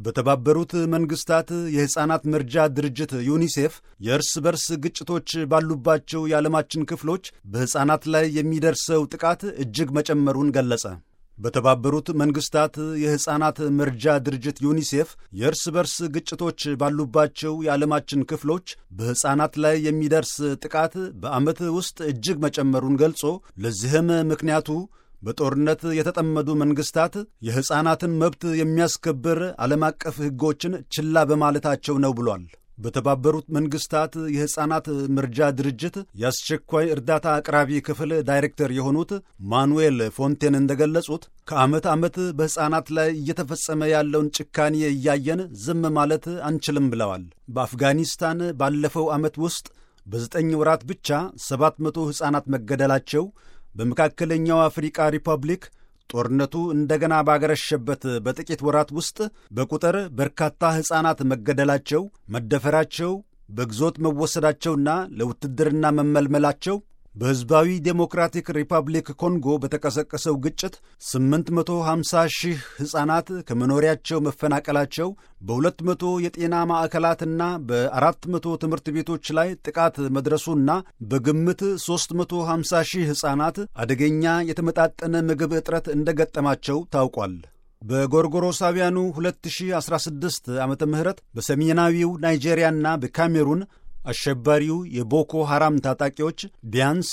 በተባበሩት መንግስታት የሕፃናት መርጃ ድርጅት ዩኒሴፍ የእርስ በርስ ግጭቶች ባሉባቸው የዓለማችን ክፍሎች በሕፃናት ላይ የሚደርሰው ጥቃት እጅግ መጨመሩን ገለጸ። በተባበሩት መንግስታት የሕፃናት መርጃ ድርጅት ዩኒሴፍ የእርስ በርስ ግጭቶች ባሉባቸው የዓለማችን ክፍሎች በሕፃናት ላይ የሚደርስ ጥቃት በዓመት ውስጥ እጅግ መጨመሩን ገልጾ ለዚህም ምክንያቱ በጦርነት የተጠመዱ መንግስታት የሕፃናትን መብት የሚያስከብር ዓለም አቀፍ ሕጎችን ችላ በማለታቸው ነው ብሏል። በተባበሩት መንግስታት የሕፃናት መርጃ ድርጅት የአስቸኳይ እርዳታ አቅራቢ ክፍል ዳይሬክተር የሆኑት ማኑኤል ፎንቴን እንደገለጹት ከዓመት ዓመት በሕፃናት ላይ እየተፈጸመ ያለውን ጭካኔ እያየን ዝም ማለት አንችልም ብለዋል። በአፍጋኒስታን ባለፈው ዓመት ውስጥ በዘጠኝ ወራት ብቻ ሰባት መቶ ሕፃናት መገደላቸው በመካከለኛው አፍሪቃ ሪፐብሊክ ጦርነቱ እንደገና ባገረሸበት በጥቂት ወራት ውስጥ በቁጥር በርካታ ሕፃናት መገደላቸው፣ መደፈራቸው፣ በግዞት መወሰዳቸውና ለውትድርና መመልመላቸው በሕዝባዊ ዴሞክራቲክ ሪፐብሊክ ኮንጎ በተቀሰቀሰው ግጭት 850 ሺህ ሕፃናት ከመኖሪያቸው መፈናቀላቸው በ200 የጤና ማዕከላትና በ400 ትምህርት ቤቶች ላይ ጥቃት መድረሱና በግምት 350 ሺህ ሕፃናት አደገኛ የተመጣጠነ ምግብ እጥረት እንደገጠማቸው ታውቋል። በጎርጎሮሳውያኑ 2016 ዓ ም በሰሜናዊው ናይጄሪያና በካሜሩን አሸባሪው የቦኮ ሐራም ታጣቂዎች ቢያንስ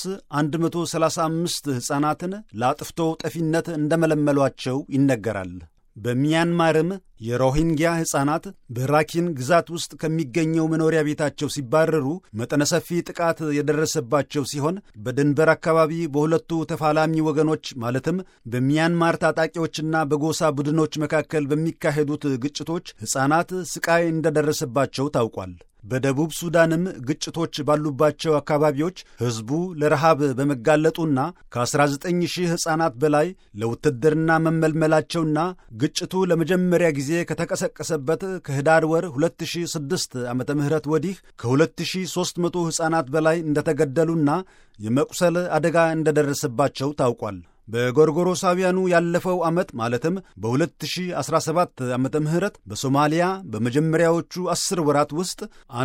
135 ሕፃናትን ለአጥፍቶ ጠፊነት እንደመለመሏቸው ይነገራል። በሚያንማርም የሮሂንግያ ሕፃናት በራኪን ግዛት ውስጥ ከሚገኘው መኖሪያ ቤታቸው ሲባረሩ መጠነ ሰፊ ጥቃት የደረሰባቸው ሲሆን በድንበር አካባቢ በሁለቱ ተፋላሚ ወገኖች ማለትም በሚያንማር ታጣቂዎችና በጎሳ ቡድኖች መካከል በሚካሄዱት ግጭቶች ሕፃናት ስቃይ እንደደረሰባቸው ታውቋል። በደቡብ ሱዳንም ግጭቶች ባሉባቸው አካባቢዎች ሕዝቡ ለረሃብ በመጋለጡና ከ19 ሺህ ሕፃናት በላይ ለውትድርና መመልመላቸውና ግጭቱ ለመጀመሪያ ጊዜ ከተቀሰቀሰበት ከህዳር ወር 2006 ዓ ም ወዲህ ከ2300 ሕፃናት በላይ እንደተገደሉና የመቁሰል አደጋ እንደደረሰባቸው ታውቋል። በጎርጎሮሳውያኑ ያለፈው ዓመት ማለትም በ2017 ዓ ም በሶማሊያ በመጀመሪያዎቹ ዐሥር ወራት ውስጥ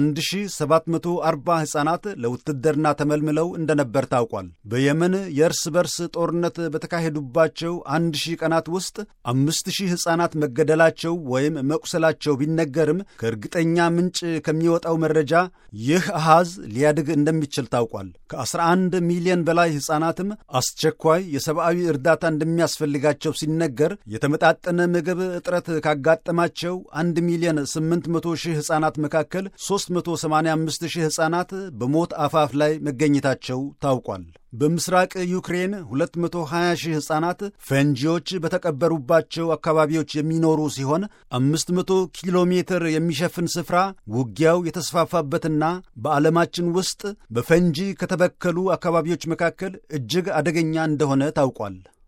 1740 ሕፃናት ለውትድርና ተመልምለው እንደነበር ታውቋል። በየመን የእርስ በርስ ጦርነት በተካሄዱባቸው 1000 ቀናት ውስጥ 5000 ሕፃናት መገደላቸው ወይም መቁሰላቸው ቢነገርም ከእርግጠኛ ምንጭ ከሚወጣው መረጃ ይህ አሃዝ ሊያድግ እንደሚችል ታውቋል። ከ11 ሚሊዮን በላይ ሕፃናትም አስቸኳይ የሰብአዊ እርዳታ እንደሚያስፈልጋቸው ሲነገር የተመጣጠነ ምግብ እጥረት ካጋጠማቸው 1 ሚሊዮን 800 ሺህ ሕፃናት መካከል 385 ሺህ ሕፃናት በሞት አፋፍ ላይ መገኘታቸው ታውቋል። በምስራቅ ዩክሬን 220 ሺህ ሕፃናት ፈንጂዎች በተቀበሩባቸው አካባቢዎች የሚኖሩ ሲሆን 500 ኪሎ ሜትር የሚሸፍን ስፍራ ውጊያው የተስፋፋበትና በዓለማችን ውስጥ በፈንጂ ከተበከሉ አካባቢዎች መካከል እጅግ አደገኛ እንደሆነ ታውቋል።